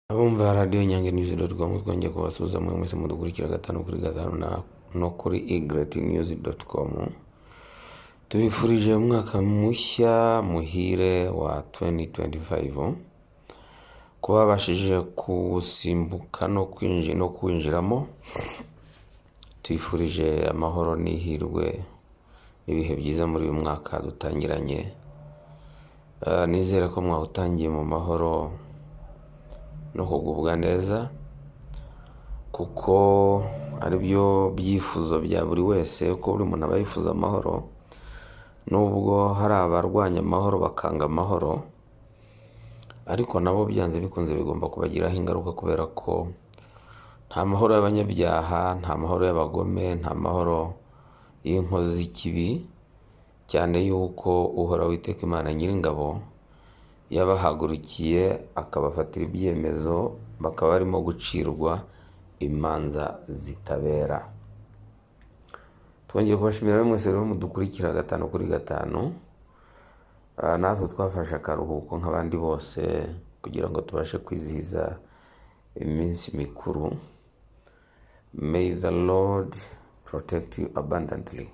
Abumva radiyo Inyanganyuzi doti komu twongeye kubasubiza mwe mwese mudukurikira gatanu kuri gatanu na- no kuri igretnews doti komu tubifurije umwaka mushya muhire wa 2025 kuba babashije kuwusimbuka no kwinji- no kuwinjiramo tubifurije amahoro n'ihirwe n'ibihe byiza muri uyu mwaka dutangiranye Ah, nizere ko mwawutangiye mu mahoro no kugubwa neza kuko ari byo byifuzo bya buri wese ko buri muntu aba yifuza amahoro nubwo hari abarwanya amahoro bakanga amahoro ariko nabo byanze bikunze bigomba kubagiraho ingaruka kubera ko nta mahoro y'abanyabyaha nta mahoro y'abagome nta mahoro y'inkozi z'ikibi cyane yuko uhoraho witeka imana nyiringabo yabahagurukiye akabafatira ibyemezo bakaba barimo gucirwa imanza zitabera twongeye kubashimira bamwe mwese rero mudukurikira gatanu kuri gatanu Ah, natwe twafashe akaruhuko nk'abandi bose kugira ngo tubashe kwizihiza iminsi mikuru may the lord protect you abundantly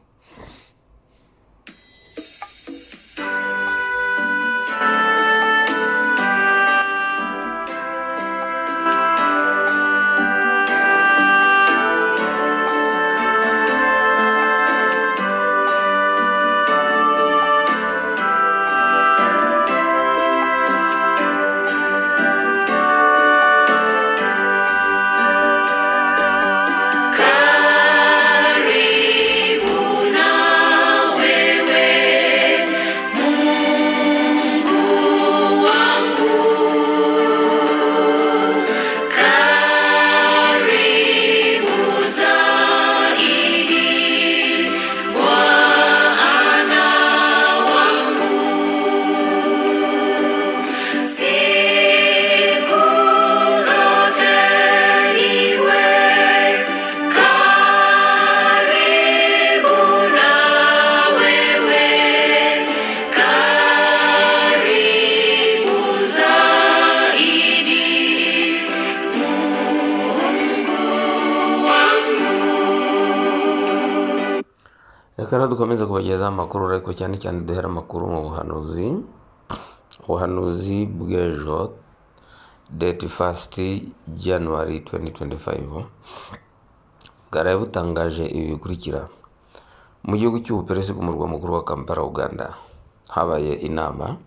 Siku zote niwe karibu na wewe, karibu zaidi reka rero dukomeze kubagezaho amakuru ariko cyane cyane duhera amakuru mu buhanuzi ubuhanuzi bw'ejo date first january 2025 bwaraye butangaje ibi bikurikira mu gihugu cy'ubuperesi ku murwa mukuru wa kampala uganda habaye inama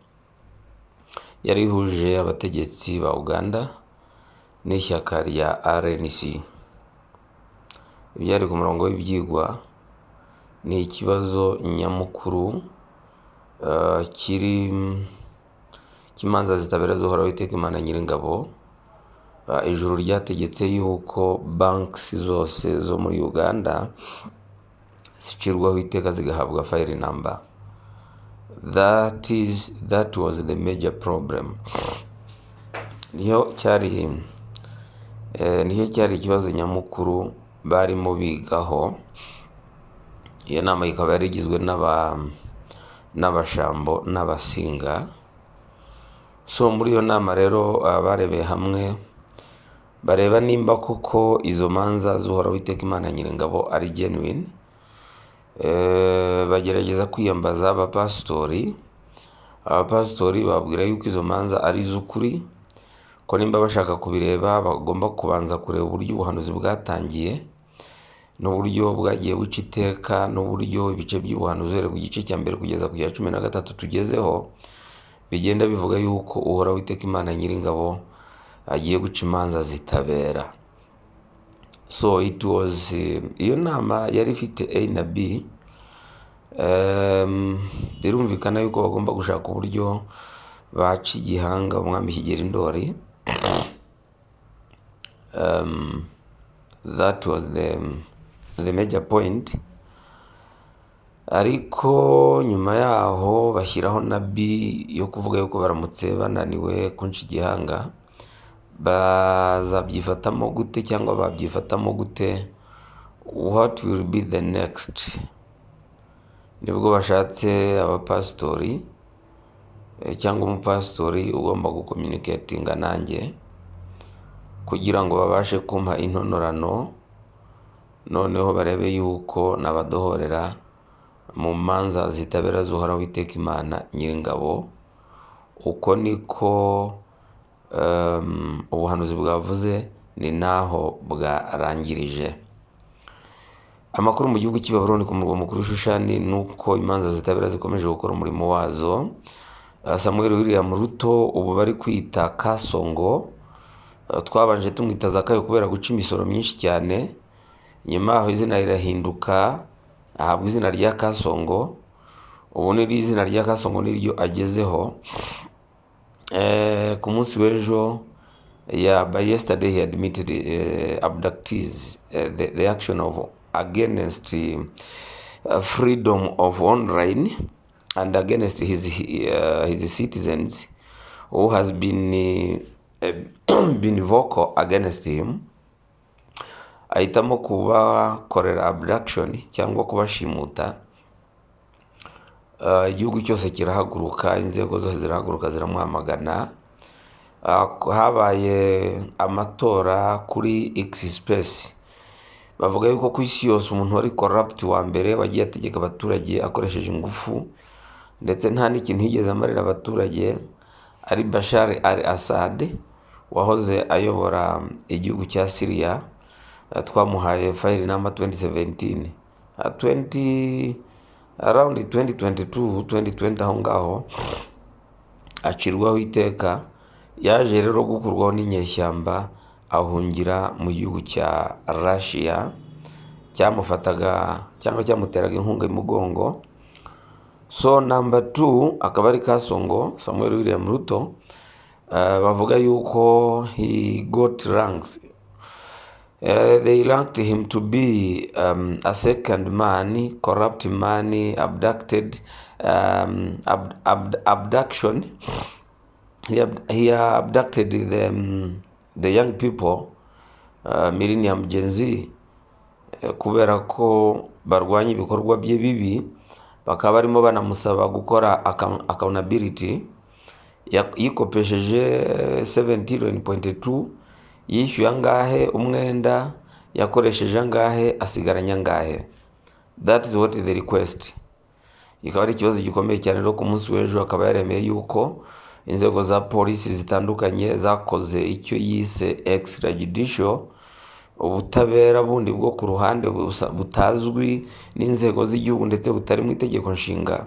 yari ihuje abategetsi ba uganda n'ishyaka rya rnc ibyari ku murongo w'ibyigwa ni ikibazo nyamukuru ah, kiri cy'imanza zitabera z'uhoraho iteka imana nyiringabo Ah, ijuru ryategetse yuko banki zose zo muri uganda zicirwaho iteka zigahabwa fayiri namba that is that was the major problem niyo cyari eh, nicyo cyari ikibazo nyamukuru barimo bigaho iyo nama ikaba yari igizwe n'aba n'abashambo n'abasinga so muri iyo nama rero ah, barebeye hamwe bareba nimba koko izo manza z'uhoraho iteka imana nyiringabo ari genuine Eh, bagerageza kwiyambaza abapasitori abapasitori bababwira yuko izo manza ari iz'ukuri ko nimba bashaka kubireba bagomba kubanza kureba uburyo ubuhanuzi bwatangiye n'uburyo bwagiye buca iteka n'uburyo ibice by'ubuhanuzi uhereye ku gice cya mbere kugeza ku cya cumi na gatatu tugezeho bigenda bivuga yuko uhoraho iteka imana nyiringabo agiye guca imanza zitabera so it was eh, iyo nama yari ifite a na b Em, birumvikana yuko bagomba gushaka uburyo baca igihanga umwami kigera indori Em, that was the, the major point ariko nyuma yaho bashyiraho na B yo kuvuga yuko baramutse bananiwe kunca igihanga bazabyifatamo gute cyangwa babyifatamo gute what will be the next nibwo bashatse abapasitori eh, cyangwa umupasitori ugomba gukominikatinga nanjye kugira ngo babashe kumpa intonorano noneho barebe yuko nabadohorera mu manza zitabera zuhoraho iteka imana nyiringabo uko niko em, ubuhanuzi bwavuze ni naho bwarangirije amakuru mu gihugu cy'i Babuloni ku murwa mukuru Shushani ni uko imanza zitabera zikomeje gukora umurimo wazo Ah, Samuel William Ruto ubu bari kwita Kasongo Ah, twabanje tumwita Zakayo kubera guca imisoro myinshi cyane nyuma aho izina rirahinduka ahabwa izina rya Kasongo ubu ni izina rya Kasongo niryo agezeho Eh, ku munsi w'ejo yeah, by yesterday he admitted uh, abductees uh, the, the action of against uh, freedom of online and against his, uh, his citizens who has been, uh, been vocal against him ahitamo kubakorera abduction cyangwa kubashimuta Uh, igihugu cyose kirahaguruka inzego zose zirahaguruka ziramuhamagana Uh, habaye amatora kuri x space bavuga yuko ku isi yose umuntu wari corrupt wa mbere wagiye ategeka abaturage akoresheje ingufu ndetse nta n'ikintu yigeze amarira abaturage ari Bashar al-Assad wahoze ayobora igihugu cya Syria Uh, twamuhaye file number 2017 Uh, 20 around 2022 2020 aho ngaho acirwaho iteka yaje rero gukurwaho n'inyeshyamba ahungira mu gihugu cya Russia cyamufataga cyangwa cyamuteraga inkunga y'umugongo so number 2 akaba ari Kasongo Samuel William Ruto Ah, bavuga yuko he got ranks Uh, they ranked him to be um, a second man, corrupt man, abducted, um, ab- ab- abduction. He, ab- he abducted the, um, the young people, uh, millennium Gen Z, eh, kubera ko barwanya ibikorwa bye bibi, bakaba barimo banamusaba gukora account- accountability. Ya- yikopesheje 17.2 yishyuye angahe umwenda yakoresheje angahe asigaranye angahe that is what the request ikaba ari ikibazo gikomeye cyane rero ku munsi w'ejo akaba yaremeye yuko inzego za polisi zitandukanye zakoze icyo yise extrajudicial ubutabera bundi bwo ku ruhande busa- butazwi n'inzego z'igihugu ndetse butari mu itegeko nshinga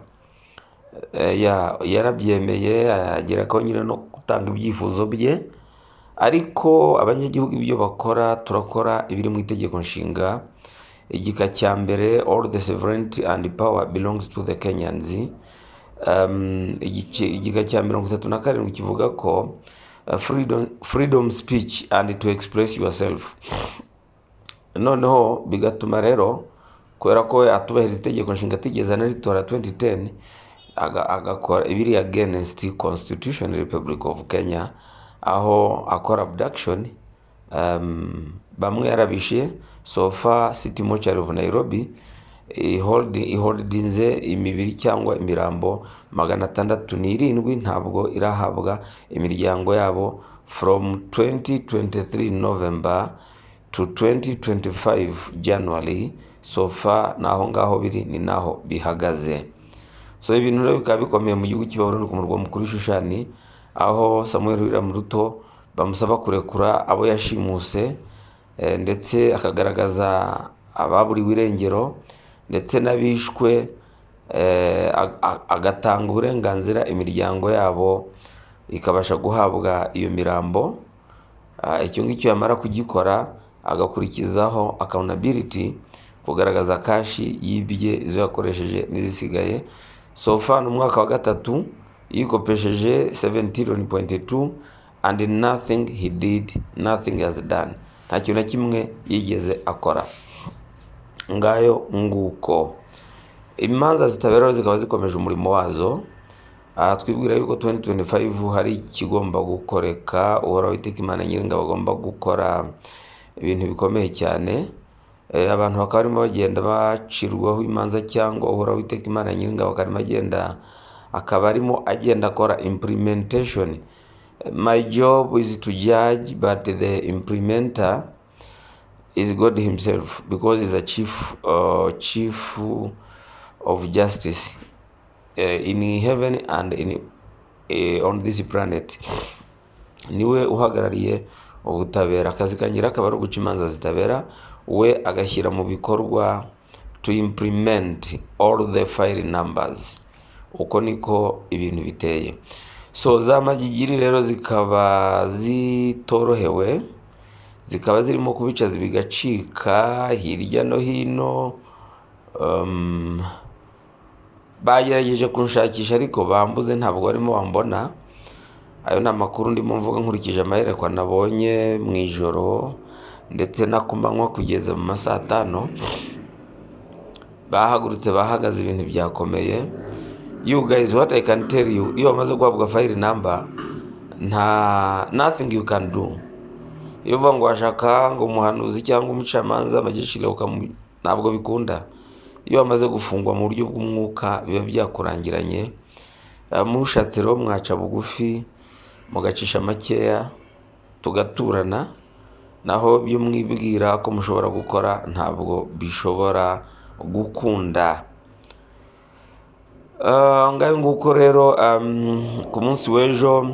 Eh, ya- yarabyemeye ageraho nyine no gutanga ibyifuzo bye ariko abanyagihugu ibyo bakora turakora ibiri mu itegeko nshinga igika cya mbere all the sovereignty and power belongs to the kenyans um, igice, igika cya mirongo itatu na karindwi kivuga ko uh, freedom, freedom speech and to express yourself noneho bigatuma rero kubera ko we atubahiriza itegeko nshinga atigeze anaritora 2010 aga- agakora ibiri against constitution republic of kenya aho akora abduction um, bamwe yarabishe sofa city mortuary of nairobi ihold- iholdinze imibiri cyangwa imirambo magana atandatu n'irindwi ntabwo irahabwa imiryango yabo from 2023 november to 2025 January so far naho ngaho biri ni naho bihagaze so ibintu rero bikaba bikomeye mu gihugu cy'Ibaburoni ku murwa mukuru Shushani aho Samuel William Ruto bamusaba kurekura abo yashimuse eh, ndetse akagaragaza ababuriwe irengero ndetse n'abishwe eh, ag- ag- agatanga uburenganzira imiryango yabo ikabasha guhabwa iyo mirambo Ah, icyo ngicyo yamara kugikora agakurikizaho accountability kugaragaza kashi yibye izo yakoresheje n'izisigaye so far ni umwaka wa gatatu yikopesheje 17.2 and nothing he did nothing has done nta kintu na kimwe yigeze akora ngayo nguko imanza zitabera zikaba zikomeje umurimo wazo aha twibwira yuko 2025 hari ikigomba gukoreka uhoraho iteka imana nyiringabo bagomba gukora ibintu bikomeye cyane Eh, abantu bakaba barimo bagenda bacirwaho imanza cyangwa uhoraho iteka imana nyiringabo akarimo agenda akaba arimo agenda akora implementation My job is to judge, but the implementer is God Himself because He's a chief, uh, chief of justice uh, in heaven and in uh, on this planet. niwe uhagarariye ubutabera akazi kangira akaba ari uguca imanza zitabera we agashyira mu bikorwa to implement all the file numbers uko niko ibintu biteye so za magigiri rero zikaba zitorohewe zikaba zirimo kubicaza bigacika hirya no hino um, bagerageje kunshakisha ariko bambuze ntabwo barimo bambona ayo ni amakuru ndimo mvuga nkurikije amaherekwa nabonye mu ijoro ndetse no ku manywa kugeza mu ma saa tanu bahagurutse bahagaze ibintu byakomeye you guys what i can tell you iyo bamaze guhabwa file number nta nothing you can do iyo uvuga ngo washaka ngo umuhanuzi cyangwa umucamanza amagishire ukamu ntabwo bikunda iyo bamaze gufungwa mu buryo bw'umwuka biba byakurangiranye Eh, mushatse rero mwaca bugufi mugacisha makeya tugaturana naho byo mwibwira ko mushobora gukora ntabwo bishobora gukunda Eh, ngayo nguko rero um, ku munsi w'ejo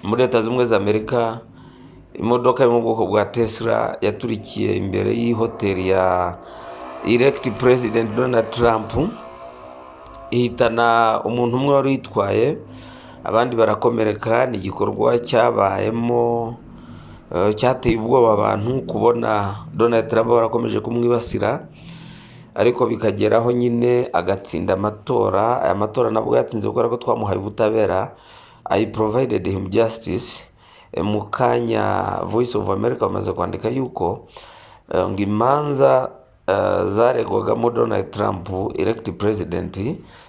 muri leta zunze ubumwe za amerika imodoka yo mu bwoko bwa tesla yaturikiye imbere y'ihoteli ya elect president donald trump ihitana umuntu umwe wari uyitwaye abandi barakomereka ni igikorwa cyabayemo eh, cyateye ubwoba abantu kubona donald trump barakomeje kumwibasira ariko bikageraho nyine agatsinda amatora aya matora nabwo yatsinze kubera ko twamuhaye ubutabera i provided him justice Eh, mu kanya voice of america bamaze kwandika yuko eh, ngo imanza eh, zaregwagamo donald trump elect president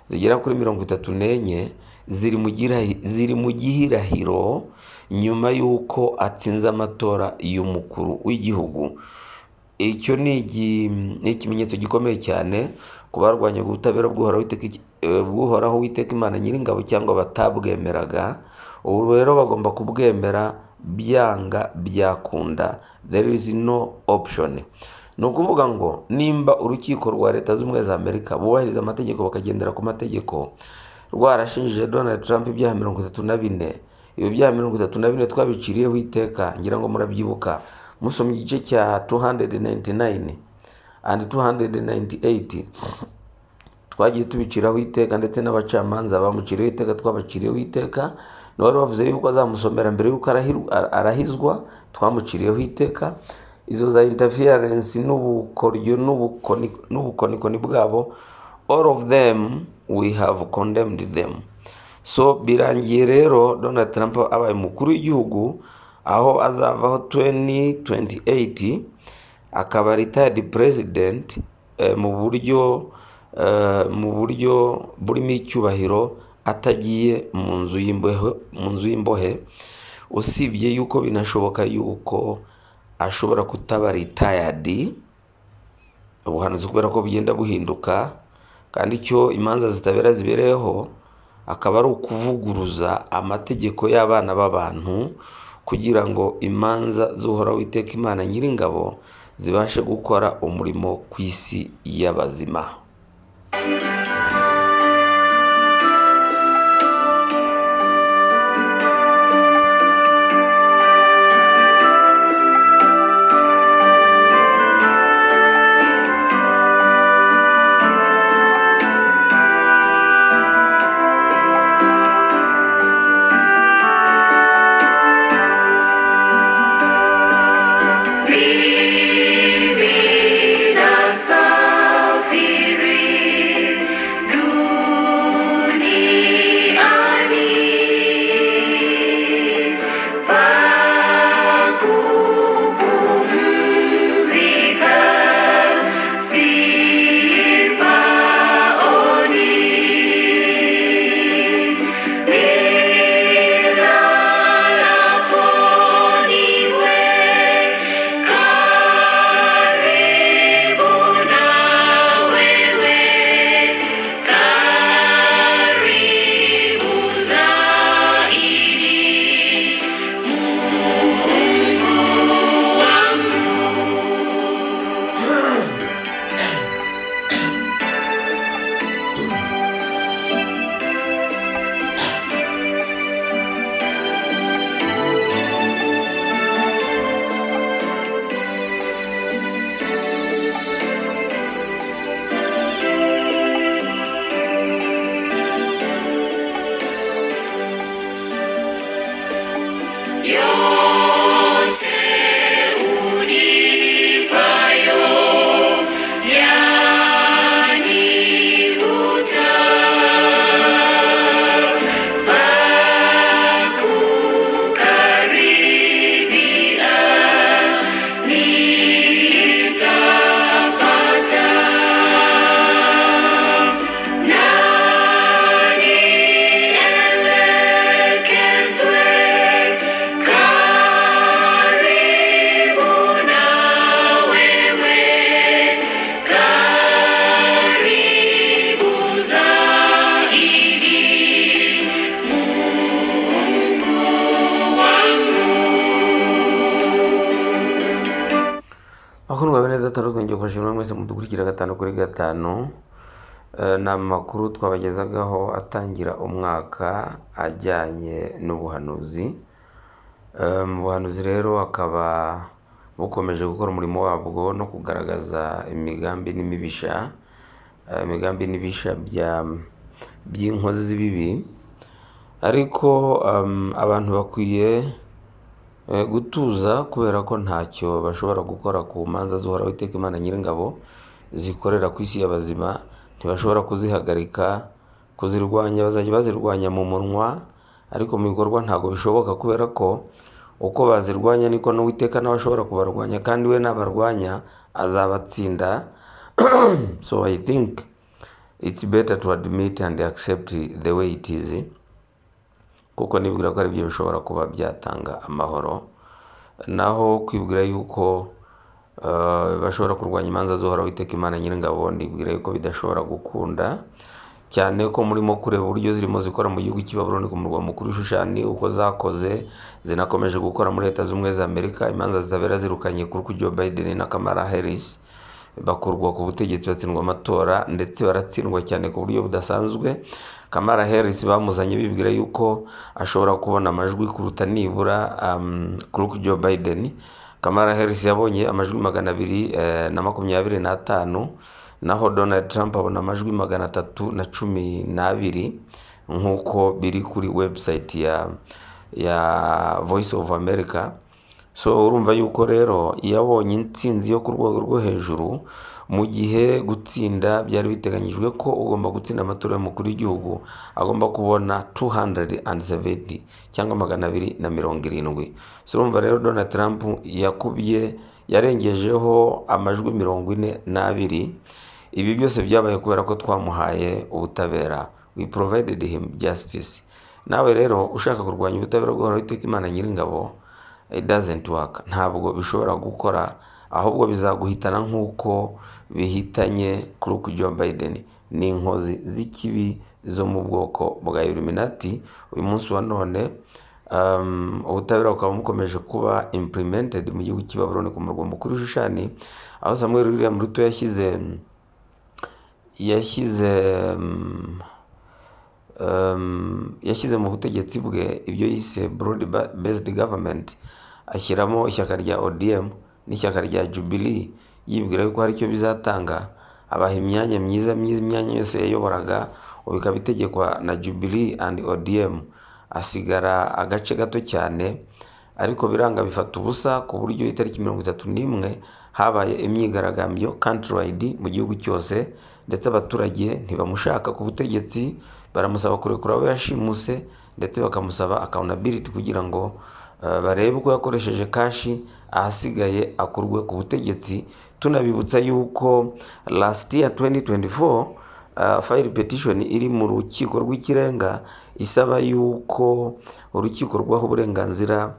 zigera kuri mirongo itatu n'enye ziri mu girahi- ziri mu gihirahiro nyuma y'uko atsinze amatora y'umukuru w'igihugu icyo ni igi- ni ikimenyetso gikomeye cyane ku barwanya ubutabera bw'uhoraho witeka iki- eh, bw'uhoraho witeka imana nyiringabo cyangwa batabwemeraga ubu rero bagomba kubwemera byanga byakunda there is no option ni ukuvuga ngo nimba urukiko rwa leta zunze ubumwe za amerika bubahiriza amategeko bakagendera ku mategeko rwarashinjije donald trump ibyaha mirongo itatu na bine ibi byaha mirongo itatu na bine twabiciriyeho iteka ngira ngo murabyibuka musomye igice cya 299 and 298 twagiye tubiciraho iteka ndetse n'abacamanza bamuciriyeho iteka twabaciriyeho iteka n'uwari wavuze yuko azamusomera mbere yuko arahiru- ara- arahizwa twamuciriyeho iteka izo za interference n'ubukoryo n'ubukoni- n'ubukonikoni bwabo all of them we have condemned them so birangiye rero donald trump abaye umukuru w'igihugu aho azavaho 2028 akaba retired president eh, mu buryo eh, mu buryo burimo icyubahiro atagiye mu nzu y'imbohe mu nzu y'imbohe usibye yuko binashoboka yuko ashobora kutaba retired ubuhanuzi kubera ko bugenda buhinduka kandi icyo imanza zitabera zibereyeho akaba ari ukuvuguruza amategeko y'abana b'abantu kugira ngo imanza z'uhoraho witeka imana nyiringabo zibashe gukora umurimo ku isi y'abazima Bibina safiri gatanu twongeye kubashimira mwese mudukurikira gatanu kuri gatanu Eh, ni amakuru twabagezagaho atangira umwaka ajyanye n'ubuhanuzi Eh, mu buhanuzi rero akaba bukomeje gukora umurimo wabwo no kugaragaza imigambi n'imibisha eh, imigambi n'ibisha bya- by'inkozi z'ibibi ariko um, abantu bakwiye eh, gutuza kubera ko ntacyo bashobora gukora ku manza z'uhoraho iteka imana nyir'ingabo zikorera ku isi y'abazima ntibashobora kuzihagarika kuzirwanya bazajya bazirwanya mu munwa ariko mu bikorwa ntabwo bishoboka kubera ko uko bazirwanya niko n'uwiteka nawe ashobora kubarwanya kandi we nabarwanya azabatsinda so i think it's better to admit and accept the way it is kuko nibwira ko ari byo bishobora kuba byatanga amahoro naho kwibwira yuko eh, bashobora kurwanya imanza z'uhoraho iteka imana nyir'ingabo ndibwira yuko bidashobora gukunda cyane ko murimo kureba uburyo zirimo zikora mu gihugu cy'ibaburoni ku murwa mukuru w'ishushani uko zakoze zinakomeje gukora muri leta z'ubumwe za amerika imanza zitabera zirukanye kuri kujya biden na kamara harris bakurwa ku butegetsi batsindwa amatora ndetse baratsindwa cyane ku buryo budasanzwe kamara harris bamuzanye bibwira yuko ashobora kubona amajwi kuruta nibura um, kuri joe biden kamara harris yabonye amajwi magana abiri eh, na makumyabiri n'atanu naho donald trump abona amajwi magana atatu na cumi n'abiri nk'uko biri kuri website ya ya voice of america so urumva yuko rero iyo abonye intsinzi yo ku rwego rwo hejuru mu gihe gutsinda byari biteganyijwe ko ugomba gutsinda amatora y'umukuru w'igihugu agomba kubona 270 cyangwa magana abiri na mirongo irindwi so urumva rero donald trump yakubye yarengejeho amajwi mirongo ine n'abiri ibi byose byabaye kubera ko twamuhaye ubutabera we provided him justice nawe rero ushaka kurwanya ubutabera bw'uhoraho iteka imana nyir'ingabo it doesn't work ntabwo bishobora gukora ahubwo bizaguhitana nk'uko bihitanye kuri Joe Biden ni inkozi z'ikibi zo mu bwoko bwa Illuminati uyu munsi wa none um, ubutabera bukaba bukomeje kuba implemented mu gihugu cy'i Babuloni ku murwa mukuru w'ishushani aho Samuel William Ruto yashyize yashyize um, um, yashyize mu butegetsi bwe ibyo yise broad ba- based government ashyiramo ishyaka rya odm n'ishyaka rya jubilee yibwira yuko hari icyo bizatanga abaha imyanya myiza myiza imyanya yose yayoboraga ubu ikaba itegekwa na jubilee and odm asigara agace gato cyane ariko biranga bifata ubusa ku buryo itariki mirongo itatu n'imwe habaye imyigaragambyo countrywide mu gihugu cyose ndetse abaturage ntibamushaka ku butegetsi baramusaba kurekura abo yashimuse ndetse bakamusaba accountability kugira ngo eh, barebe ko yakoresheje kashi ahasigaye akurwe ku butegetsi tunabibutsa yuko last year 2024 uh, file petition iri mu rukiko rw'ikirenga isaba yuko urukiko rwaha uburenganzira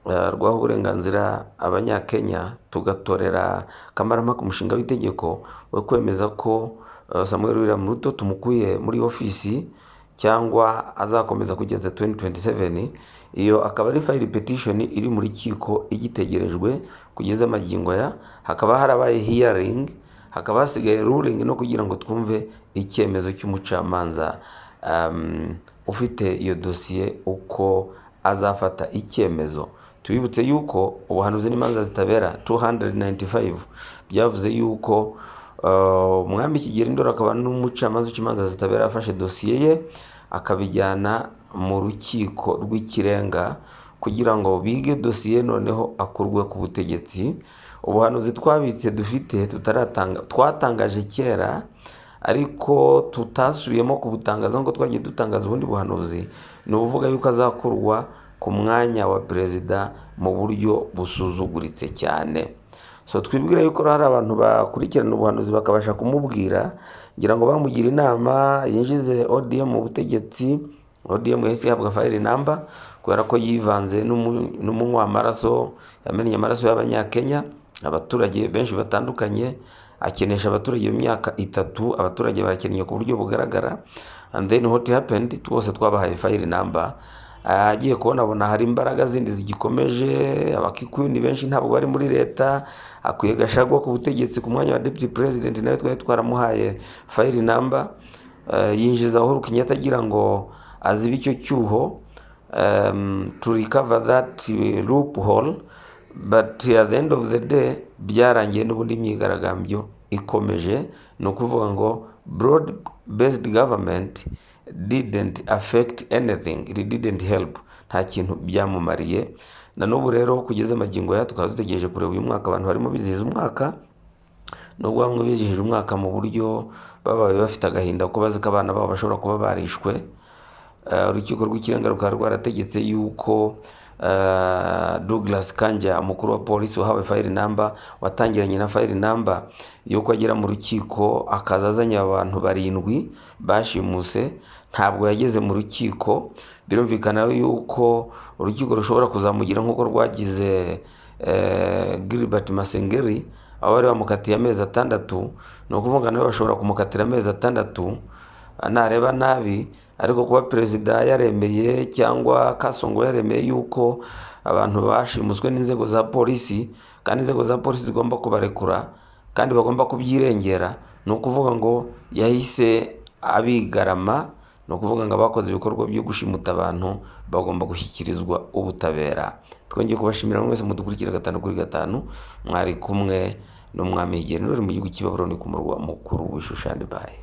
uh, rwaha uburenganzira abanyakenya tugatorera kamarampaka umushinga w'itegeko wo kwemeza ko uh, samuel william ruto tumukuye muri ofisi cyangwa azakomeza kugeza 2027 iyo akaba ari file petition iri mu rukiko igitegerejwe kugeza amagingo ya hakaba harabaye hearing hakaba hasigaye ruling no kugira ngo twumve icyemezo cy'umucamanza um, ufite iyo dosiye uko azafata icyemezo tubibutse yuko ubuhanuzi n'imanza zitabera 295 byavuze yuko Uh, umwami kigeli ndoro akaba n'umucamanza w'ikimanza zitabera afashe dosiye ye akabijyana mu rukiko rw'ikirenga kugira ngo bige dosiye noneho akurwe ku butegetsi ubuhanuzi twabitse dufite tutaratanga twatangaje kera ariko tutasubiyemo kubutangaza ngo twagiye dutangaza ubundi buhanuzi ni ubuvuga yuko azakurwa ku mwanya wa perezida mu buryo busuzuguritse cyane so twibwira yuko hari abantu bakurikirana ubuhanuzi bakabasha kumubwira ngira ngo bamugira inama yinjize odm mu butegetsi odm yahise ihabwa fayiri namba kubera ko yivanze n'umu- n'umunywa amaraso yamennye amaraso y'abanyakenya abaturage benshi batandukanye akenesha abaturage mu myaka itatu abaturage barakennye ku buryo bugaragara and then what happened twose twabahaye fayiri namba agiye kubona abona hari imbaraga zindi zigikomeje abakikundi benshi ntabwo bari muri leta akwiye gashagwa ku butegetsi ku mwanya wa deputy president nawe twari twaramuhaye fayiri namba yinjiza aho Kenyatta agira ngo azibe icyo cyuho um, to recover that uh, loophole but at the end of the day byarangiye n'ubundi imyigaragambyo ikomeje ni ukuvuga ngo broad based government didn't affect anything it didn't help nta kintu byamumariye na n'ubu rero kugeza amagingo ya tukaba dutegereje kureba uyu mwaka abantu barimo bizihiza umwaka nubwo bamwe bizihije umwaka mu buryo babaye bafite agahinda ko bazi ko abana babo bashobora kuba barishwe Eh, urukiko rw'ikirenga rukaba rwarategetse yuko eh, Douglas Kanja umukuru wa polisi wahawe fayiri namba watangiranye na fayiri namba yuko agera mu rukiko akaza azanye abantu barindwi bashimuse ntabwo yageze mu rukiko birumvikana yuko urukiko rushobora kuzamugira nk'uko rwagize eh, Gilbert Masengeri aho bari bamukatiye amezi atandatu ni ukuvuga nawe bashobora kumukatira amezi atandatu nareba nabi ariko kuba perezida yaremeye cyangwa kasongo yaremeye yuko abantu bashimuswe n'inzego za polisi kandi inzego za polisi zigomba kubarekura kandi bagomba kubyirengera ni ukuvuga ngo yahise abigarama ni ukuvuga ngo abakoze ibikorwa byo gushimuta abantu bagomba gushyikirizwa ubutabera twongeye kubashimira mwese mudukurikira gatanu kuri gatanu mwari kumwe n'umwami higeni mu gihugu cy'ibaburo ni ku murwa mukuru w'ishushani baye